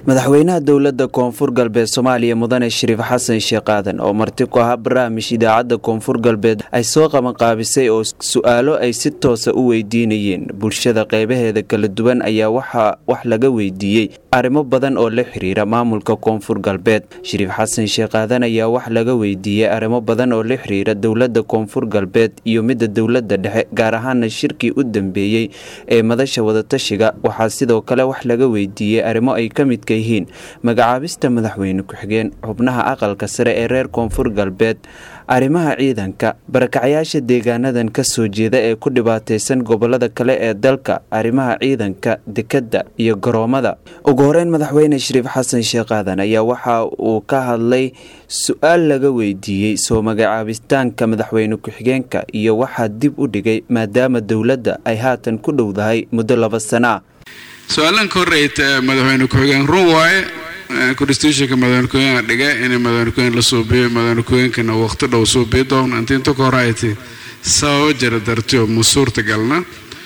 madaxweynaha dowladda koonfur galbeed soomaaliya mudane shariif xasan sheekh aadan oo marti ku ahaa barnaamij idaacadda koonfur galbeed ay soo qabanqaabisay oo su-aalo ay si toosa u weydiinayeen bulshada qeybaheeda kala duwan ayaa waxaa wax laga weydiiyey arrimo badan oo la xiriira maamulka koonfur galbeed shariif xasan sheekh aadan ayaa wax laga weydiiyey arrimo badan oo la xiriira dowladda koonfur galbeed iyo midda dowladda dhexe gaar ahaana shirkii u dambeeyey ee madasha wadatashiga waxaa sidoo kale wax laga weydiiyey arrimo ay ka midka yihiin magacaabista madaxweyne ku-xigeen xubnaha aqalka sare ee reer koonfur galbeed arrimaha ciidanka barakacyaasha deegaanadan ka soo jeeda ee ku dhibaataysan gobolada kale ee dalka arrimaha ciidanka dekedda iyo garoomada ugu horeyn madaxweyne shariif xasan sheekh aadan ayaa waxa uu ka hadlay su-aal laga weydiiyey soo magacaabitaanka madaxweyne ku-xigeenka iyo waxaa dib u dhigay maadaama dowladda ay haatan ku dhowdahay muddo laba sana ah su-aalan ka horeyta madaxweyne ku-xigeen run waaye constitutionka madaxweyne ku-xigeenka dhiga inay madaxweyne ku-xigeen la suubiyo madaxweyne ku-xigeenkana waqti dhow suubiyo doona inta inta ka hore ay tahay sababo jira dartiyo ma suurtagalna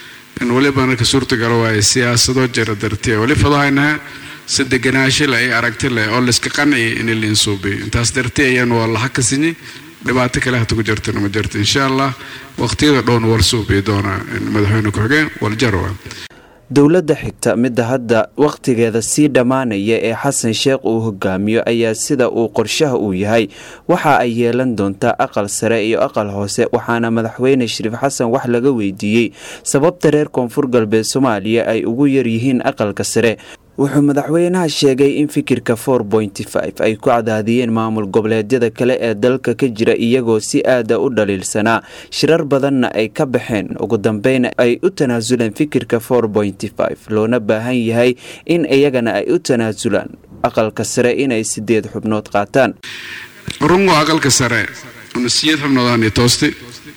in weliba marka suurtagalo waaye siyaasado jira dartiya weli fadahaynaha si deganaansho leh iyo aragti leh oo layska qanciya in lain suubiyo intaas darti ayaan waa laha ka sinyi dhibaato kale hata ku jirtana ma jirto insha allah waqtiyada dhowna war suubiyo doona madaxweyne ku-xigeen waljarwa dowladda xigta midda hadda wakhtigeeda sii dhammaanaya ee xasan sheekh uu hogaamiyo ayaa sida uu qorshaha uu yahay waxa ay yeelan doontaa aqal sare iyo aqal hoose waxaana madaxweyne shariif xasan wax laga weydiiyey sababta reer koonfur galbeed soomaaliya ay ugu yaryihiin aqalka sare wuxuu madaxweynaha sheegay in fikirka for pointy five ay ku cadaadiyeen maamul goboleedyada kale ee dalka ka jira iyagoo si aada u dhaliilsanaa shirar badanna ay ka baxeen ugu dambeyn ay u tanaasuleen fikirka for pointy five loona baahan yahay in iyagana ay u tanaasulaan aqalka sare inay sideed xubnood qaataan rungo aqalka sare sideed xubnoodaan toosti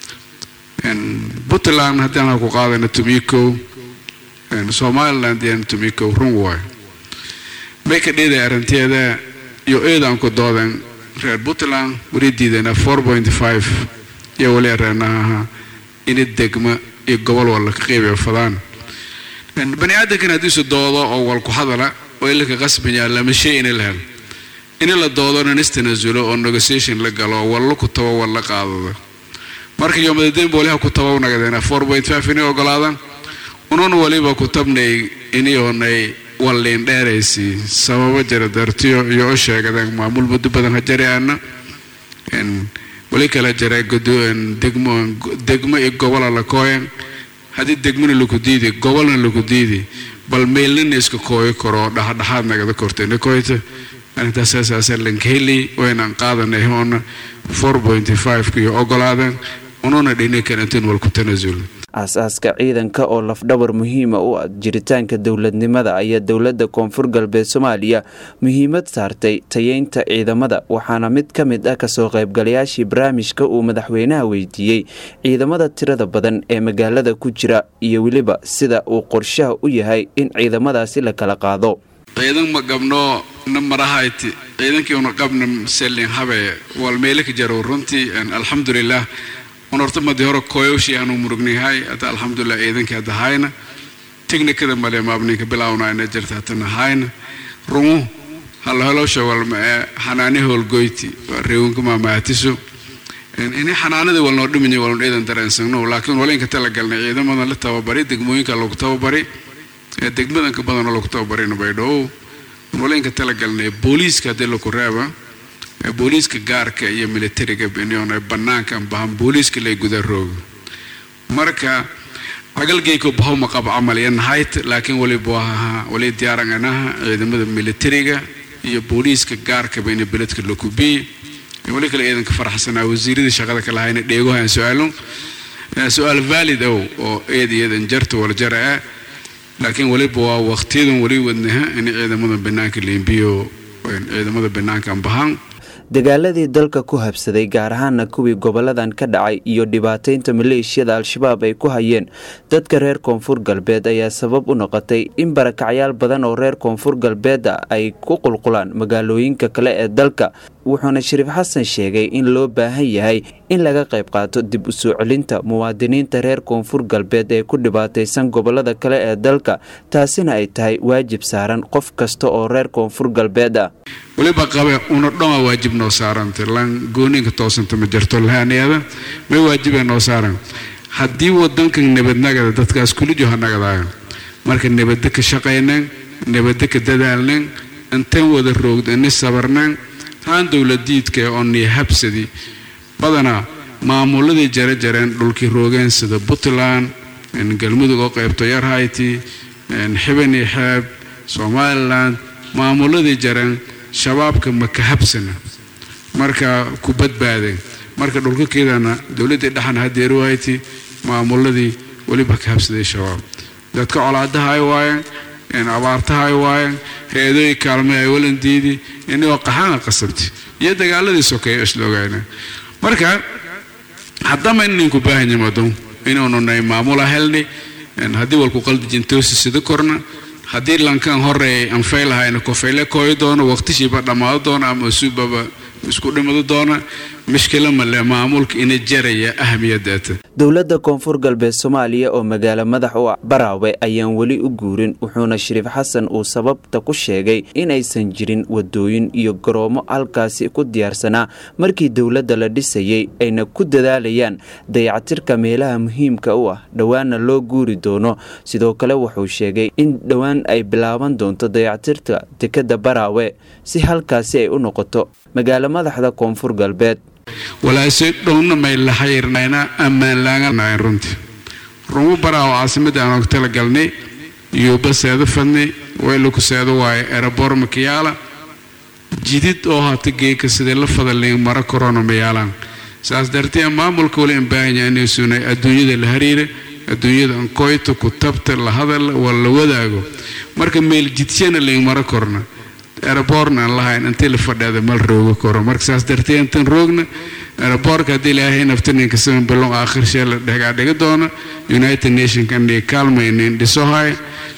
puntland haddaan ku qaadana tumiko somaliland yan tumiko run waay may ka dhiiday arrinteeda iyo eedaan ku doodan reer puntland weli diidana four point five iyo weli areenaha ina degma iyo gobol walla ka qeybiyo fadaan bani aadamkan haddiisu doodo oo wal ku hadala oo ilaka qasbaya lama shay ina la hel in la doodona nistanaasulo oo negotiation la galo walla ku tabo walla qaadada marka yoomadadeen booliha ku tabow nagadeena four point five inay ogolaadan unun waliba ku tabnay iniyoonay walliin dheeraysi sababo jira dartiyo iyo u sheegadeen maamul muddo badan ha jari aana weli kala jira degmo degmo iyo gobola la kooyan haddii degmona laku diidi gobolna laku diidi bal meelnina iska kooyi karo dhaxdhaxaad nagada kortayna koyta arintaasasaasa lankeli waynaan qaadanay hoona four pointy five iyo ogolaadeen ununa dhini karantiin walku tanaasul aas-aaska ciidanka oo lafdhabar muhiima u ah jiritaanka dowladnimada ayaa dowladda koonfur galbeed soomaaliya muhiimad saartay tayeynta ciidamada waxaana mid ka mid ah kasoo qaybgalayaashii barnaamijka uu madaxweynaha weydiiyey ciidamada tirada badan ee magaalada ku jira iyo weliba sida uu qorshaha u yahay in ciidamadaasi la kala qaado ciidan ma qabno na marahayti ciidankii una qabna selin habe wal meele ka jaro runtii alxamdulilah un horta madii hore kooyowshii aanu murugnayahay hadda alxamdulilah ciidankii hadda hayna technikada male maabninka bilaawnaayna jirta hatana hayna rungu hallohelowsha walma ee xanaani howlgoyti reewanka maamaatiso ini xanaanadii walnoo dhiminya walnu ciidan dareensagno laakiin walinka talagalnay ciidamadan la tababari degmooyinka lagu tababari degmadanka badanoo lagu tababarina baydhoow walinka talagalnay booliiska haddii laku reeba booliiska gaarka iyo militariga binion banaanka bahan booliiska lay guda rooga marka agalgeyko bahawma qab camal iyo nahayt laakiin waliba wahaha wali diyaaranganaha ciidamada militariga iyo booliiska gaarka bayna beledka lakubiy wali kale ciidanka faraxsanaa wasiiradii shaqada ka lahayna dheegohan su-aalo su-aal valid ow oo eed iyadan jarta wala jara ah laakiin waliba waa waqtiyadan wali wadnaha in ciidamada banaanka leembiyo ciidamada banaankan bahan dagaaladii dalka ku habsaday gaar ahaana kuwii goboladan ka dhacay iyo dhibaataynta maleeshiyada al-shabaab ay ku hayeen dadka reer koonfur galbeed ayaa sabab u noqotay in barakacyaal badan oo reer koonfur galbeeda ay ku qulqulaan magaalooyinka kale ee dalka wuxuuna shariif xasan sheegay in loo baahan yahay in laga qayb qaato dib u soo celinta muwaadiniinta reer koonfur galbeed ee ku dhibaataysan gobolada kale ee dalka taasina ay tahay waajib saaran qof kasta oo reer koonfur galbeed ah weliba qabe una dhoma waajib noo saaranta lan gooninka toosanta ma jirto lahaaniyada may waajibay noo saaran haddii wadankan nabadnagada dadkaas kulijo ha nagadaayo marka nabadda ka shaqaynan nabadda ka dadaalnan intan wada roogda ini sabarnan taan dowladiidka oo niyo habsadi badanaa maamuladii jare jareen dhulkii roogeen sida puntland galmudug oo qaybto yarhayti xibani xeeb somalilan maamuladii jareen shabaabka ma ka habsana marka ku badbaadeen marka dhulkakeedana dowladdii dhexan hadeeri wahayti maamuladii weliba ka habsaday shabaab dadka colaadaha ay waayeen abaartaha ay waayeen hay-adooyi kaalmay ay walandiidi inagoo qaxaana qasabti iyo dagaaladii sokeeya isla ogaana marka haddama ininku baahanyamado inuununay maamula helni haddii walku qaldijintoosi sida korna haddii lankan horeey anfaylahayna kofeyle kooyi doono waqtishiiba dhammaado doona ama usuubaba isku dhimado doona mishkila male maamulka ina jaraya ahmiyadaata dowladda koonfur galbeed soomaaliya oo magaalo madax u baraawe ayaan weli u guurin wuxuuna shariif xasan uu sababta ku sheegay inaysan jirin wadooyin iyo garoomo halkaasi ku diyaarsanaa markii dowladda la dhisayay ayna ku dadaalayaan dayacatirka meelaha muhiimka u ah dhowaana loo guuri doono sidoo kale wuxuu sheegay in dhowaan ay bilaaban doonto dayacatirka dekadda baraawe si halkaasi ay u noqoto magaalo madaxda koonfur galbeed walaase dhowna may la xayirnayna ammaan laanganayn runtii rumu baraawo caasimadda aan og talagalnay yuuba seedo fadnay waylaku seedo waaye erebor makiyaala jidid oo hata geeka sidee la fadalin mara korona mayaalaan saas dartee maamulka wali in baahanya inay sunay adduunyada la hariira adduunyada ankoyta ku tabta la hadal waa la wadaago marka meel jidsana layn mara korna eraboorna aan lahayn intii la fadheeda mal rooga koro marka saas dartee intan roogna eraboorka haddii ilaahay naftaninka siman bilon aakhir shee la dhegaa dhiga doono united nationkan dhiga kaalmaynin dhisohay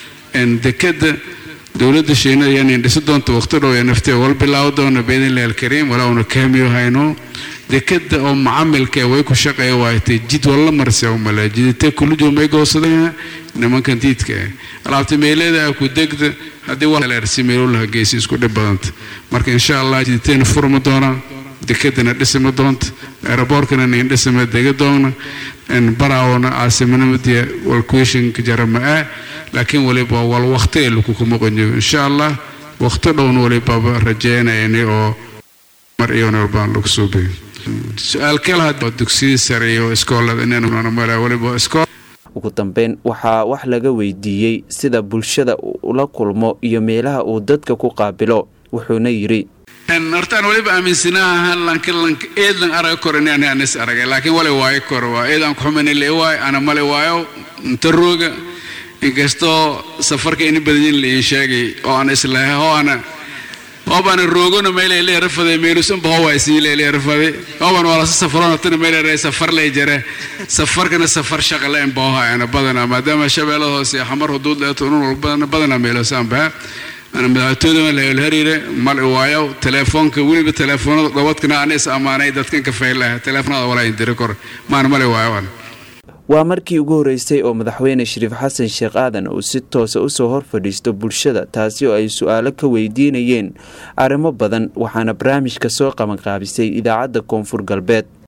dekada dowladda shiinada yanin dhisi doonta waqti dhow ee naftee wal bilaawo doona biidnillahi alkariim walaa una kaamiyo hayno dekada oo macamilka way ku shaqeeya waaytay jid walla marse umale jidite kullijo may goosadeen nimankan diidka ah alaabta meeleeda ku degda haddii waleersi meelolaha geysi isku dhib badanta marka insha allah jiditeena furma doonaa dekadana dhisima doonta aeroboorkana nin dhisima dega doona baraawona caasimanimadiya walkuishinka jarama ah laakiin waliba wal waqti ee lagu kuma qonyo insha allah waqti dhowna walibaba rajeynayni oo mar iyona walbaan lagu soo beyo su-aal kale dugsiyadii sare iyo iskoolada inaan waliba iskool ugu dambeyn waxaa wax laga weydiiyey sida bulshada ula kulmo iyo meelaha uu dadka ku qaabilo wuxuuna yidhi hortaan waliba aaminsanaaha lankalanka eedlan araga koro inaan anis aragay laakiin wale waayo koro waa eedaan kuxumani le waayo ana male waayo inta rooga inkastoo safarka ini badanyin la ii sheegay oo aan islahay oo ana oobana roogona meelay rafaday meelusanba howaa siilay rafaday ooban wala safarona tana meelay safar lay jare safarkana safar shaqa la imbaha ana badana maadaama shabeelada hoose xamar huduud leeto unun walbadana badana meelosan baa ana madaxtooyada la hariire mal waayo telefoonka weliba telefoonada gobadkana aan is amaanay dadkan ka faylaha telefoonada walaa indiri kor maan male waayo an waa markii ugu horreysay oo madaxweyne shariif xasan sheekh aadan uu si toosa usoo hor fadhiisto bulshada taasi oo ay su-aalo ka weydiinayeen arrimo badan waxaana barnaamijka soo qabanqaabisay idaacadda koonfur galbeed